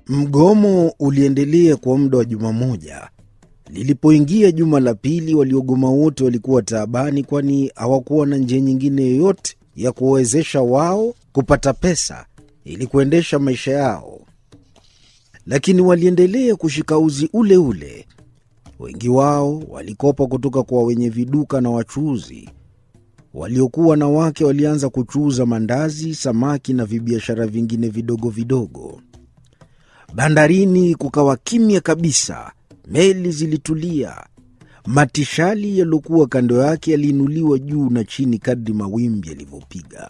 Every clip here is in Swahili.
Mgomo uliendelea kwa muda wa juma moja. Lilipoingia juma la pili, waliogoma wote walikuwa taabani, kwani hawakuwa na njia nyingine yoyote ya kuwawezesha wao kupata pesa ili kuendesha maisha yao. Lakini waliendelea kushika uzi ule ule. Wengi wao walikopa kutoka kwa wenye viduka na wachuuzi. Waliokuwa na wake walianza kuchuuza mandazi, samaki na vibiashara vingine vidogo vidogo. Bandarini kukawa kimya kabisa. Meli zilitulia. Matishali yaliyokuwa kando yake yaliinuliwa juu na chini kadri mawimbi yalivyopiga.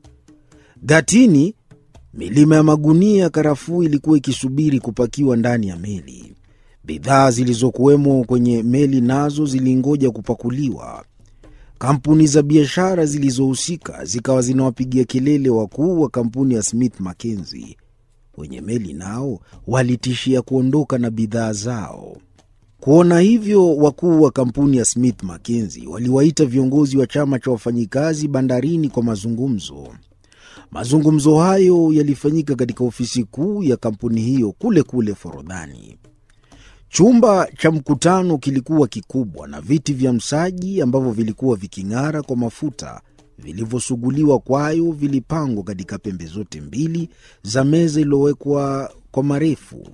Gatini, milima ya magunia ya karafuu ilikuwa ikisubiri kupakiwa ndani ya meli. Bidhaa zilizokuwemo kwenye meli nazo zilingoja kupakuliwa. Kampuni za biashara zilizohusika zikawa zinawapigia kelele wakuu wa kampuni ya Smith Mackenzie. Wenye meli nao walitishia kuondoka na bidhaa zao. Kuona hivyo, wakuu wa kampuni ya Smith Mackenzie waliwaita viongozi wa chama cha wafanyikazi bandarini kwa mazungumzo. Mazungumzo hayo yalifanyika katika ofisi kuu ya kampuni hiyo kule kule Forodhani. Chumba cha mkutano kilikuwa kikubwa na viti vya msaji ambavyo vilikuwa viking'ara kwa mafuta vilivyosuguliwa kwayo vilipangwa katika pembe zote mbili za meza iliyowekwa kwa marefu.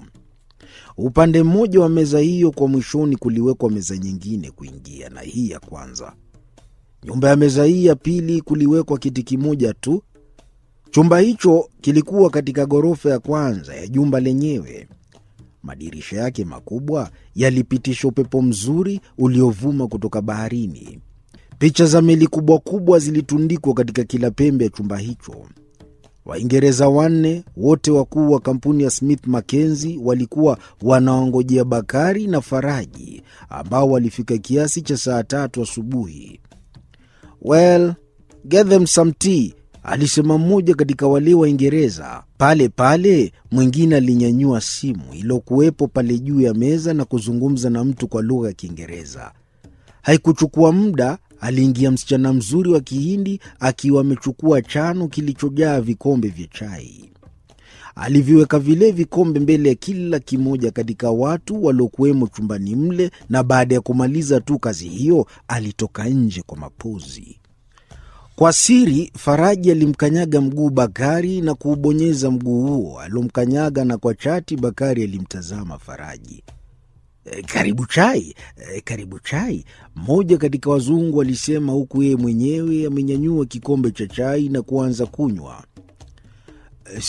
Upande mmoja wa meza hiyo kwa mwishoni kuliwekwa meza nyingine kuingia na hii ya kwanza. Nyumba ya meza hii ya pili kuliwekwa kiti kimoja tu. Chumba hicho kilikuwa katika ghorofa ya kwanza ya jumba lenyewe. Madirisha yake makubwa yalipitisha upepo mzuri uliovuma kutoka baharini. Picha za meli kubwa kubwa zilitundikwa katika kila pembe ya chumba hicho. Waingereza wanne wote wakuu wa kampuni ya Smith Mackenzie walikuwa wanaongojea Bakari na Faraji ambao walifika kiasi cha saa tatu asubuhi. Well, get them some tea, alisema mmoja katika wale Waingereza. Pale pale mwingine alinyanyua simu iliyokuwepo pale juu ya meza na kuzungumza na mtu kwa lugha ya Kiingereza. Haikuchukua muda aliingia msichana mzuri wa Kihindi akiwa amechukua chano kilichojaa vikombe vya chai. Aliviweka vile vikombe mbele ya kila kimoja katika watu waliokuwemo chumbani mle, na baada ya kumaliza tu kazi hiyo alitoka nje kwa mapozi. Kwa siri, Faraji alimkanyaga mguu Bakari na kuubonyeza mguu huo aliomkanyaga, na kwa chati Bakari alimtazama Faraji. E, karibu chai, e, karibu chai, mmoja katika wazungu alisema, huku yeye mwenyewe amenyanyua kikombe cha chai na kuanza kunywa.